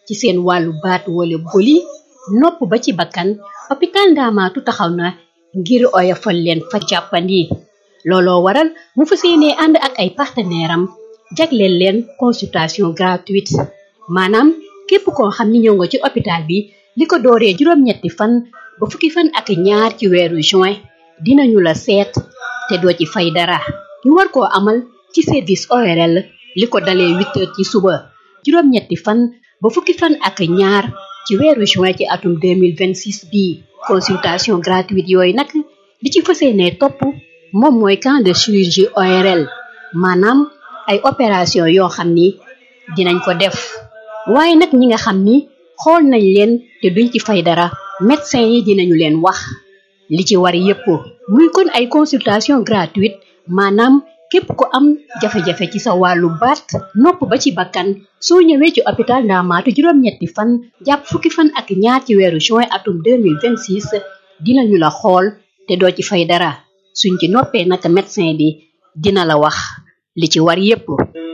ci seen wàllu baat wala boli nopp ba ci bakkan hôpital Ndaamaatu taxaw na ngir oyofal leen fa jàppandi looloo waral mu fas yéenee ànd ak ay partenaire am jagleel leen consultation gratuite maanaam képp koo xam ni ñëw nga ci hôpital bi li ko dooree juróom-ñetti fan ba fukki fan ak ñaar ci weeru juin dinañu la seet te doo ci fay dara ñu war koo amal ci service ORL li ko dalee huit heures ci suba juróom-ñetti fan ba fukki fan ak ñaar ci weeru juin ci atum 2026 bii consultation gratuite yooyu nag li ci fas yéenee topp moom mooy camp de chirurgie ORL maanaam ay opération yoo xam ni dinañ ko def waaye nag ñi nga xam ni xool nañ leen te duñ ci fay dara médecin yi dinañu leen wax li ci war yépp muy kon ay consultation gratuite maanaam képp ku am jafe-jafe ci sa wàllu baat nopp ba ci bakkan soo ñëwee ci hôpital Ndaamaatu juróom-ñetti fan jàpp fukki fan ak ñaar ci weeru juin atum 2026 dinañu la xool te doo ci fay dara suñ ci noppee nag médecin bi dina la wax li ci war yépp